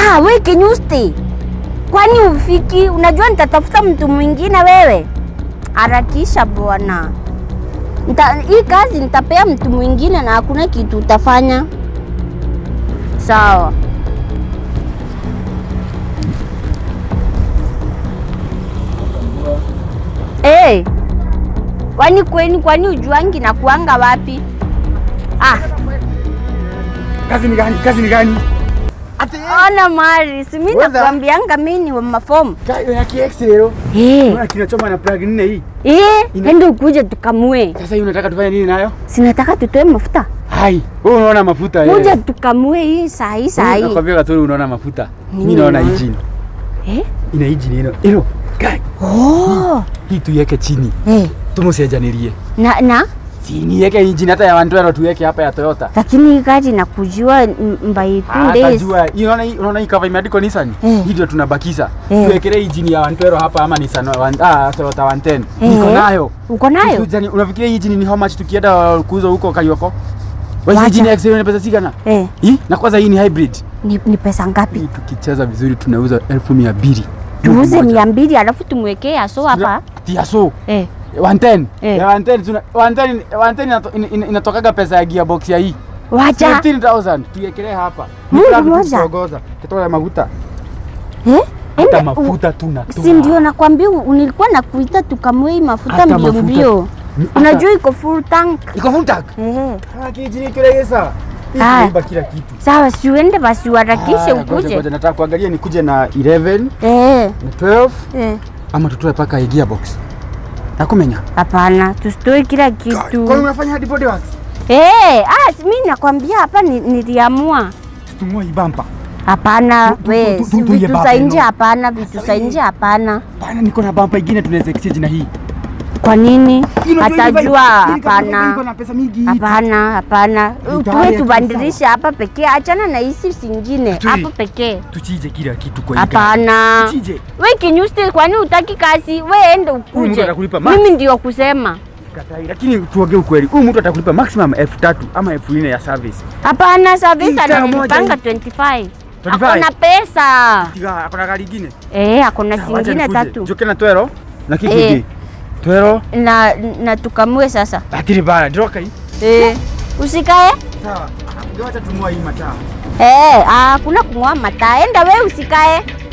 Ah, we Kinyusti, kwani ufiki? Unajua nitatafuta mtu mwingine wewe. Harakisha bwana. Nita, hii kazi nitapea mtu mwingine na hakuna kitu utafanya. Sawa. Hey, kwani kweni, kwani ujuangi na kuanga wapi? Ah, Kazi ni gani? Kazi ni gani? Ati ona Mari, si mimi Weza. nakwambianga mimi ni wa mafomu. kayo ya KX leo. Eh, Unaona kinachoma na plug nne hii. eh, Ina- ende ukuje tukamue. Sasa hii unataka tufanye nini nayo? Sinataka tutoe mafuta. Hai, wewe unaona mafuta eh. Kuja tukamue hii saa hii saa hii. Nakwambia Katoro unaona mafuta. Mimi Mimi naona naona. engine. Eh? Ina engine ino. Ino. Kai. Oh. Hii tuiweke chini. Eh, Tumusiajanilie. na na Si niweke engine hata ya Wandwero tuweke hapa ya Toyota. lakini hii gari nakujua m- by two days. Atajua. Hii Unaona hii unaona hii cover imeandikwa Nissan. Eh. Hii ndio tunabakisha. Eh. Tuwekelee engine ya Wandwero hapa ama Nissan wa- ah Toyota 110. Eh. Niko nayo. Uko nayo? Usijani, unafikiria hii engine ni how much tukienda kuuza huko Karioko? Wewe Wacha. engine ya Excel ni pesa sigana? Eh, Hii na kwanza hii ni hybrid. ni, ni pesa ngapi? Hii tukicheza vizuri tunauza elfu mia mbili. Tuuze mia mbili alafu tumwekee aso hapa. Tiaso. Eh, 110. Eh. Ya 110 tuna 110 110 inato- ina- ina- inatokaga pesa ya gearbox ya hii. wacha. 15000 tuiekelee hapa. Mungu Ni plug moja. tukuongoza. Kitoa ya mafuta. Eh? Hata Ende- mafuta tunatoa. Si ndio nakwambia u- nilikuwa nakuita tukamue hii mafuta Hata mbio mafuta. mbio. Ni- Unajua iko full tank. Iko full tank. Eh. Ah, kijini kilegesa. Hii Ah. tunaiba kila kitu. Sawa, si uende basi uharakishe Ah, ngoja, ukuje. ngoja, Nataka kuangalia nikuje na 11 Eh, na 12 eh. ama tutoe paka gearbox. Nakumenya. Hapana, tusitoe kila kitu. Kwa unafanya hadi body works? Eh, ah, si mimi nakwambia hapa ni, niliamua. Tumua hii bumper. Hapana, Tu- tu- we, tu- si tu- tu- vitu baba, za nje no. hapana, vitu za nje hapana. Bana niko na bumper ingine tunaweza exchange na hii. Kwa nini? Hii unajua hii bike- Atajua hii kama iko hapana. na pesa mingi. Hapana, hapana. Ni tayari Tuwe akili tubadilishe hapa pekee, achana na hisi zingine Atui. hapa pekee. Tuchije kila kitu kwa hii gari. Hapana. Tuchije. We kinyusti, kwani utaki kazi? We ende Huyu mtu ukuje. atakulipa max. Mimi ndio kusema. Katai. Lakini tuongee ukweli. Huyu mtu atakulipa maximum elfu tatu ama elfu nne ya service. Hapana, service Ita moja ananipanga hii. 25. 25? Akona pesa. Tiga akona gari ingine. Eh, akona Sawa, wacha zingine nikuje. tatu. Joke na twero na Eh. kikundi. Twero Na na tukamue sasa. atiri bana droka hii. Eh, usikae? Sawa. Ndio acha tumua hii mataa. Eh, ah, kuna kung'oa mataa. Enda we usikae.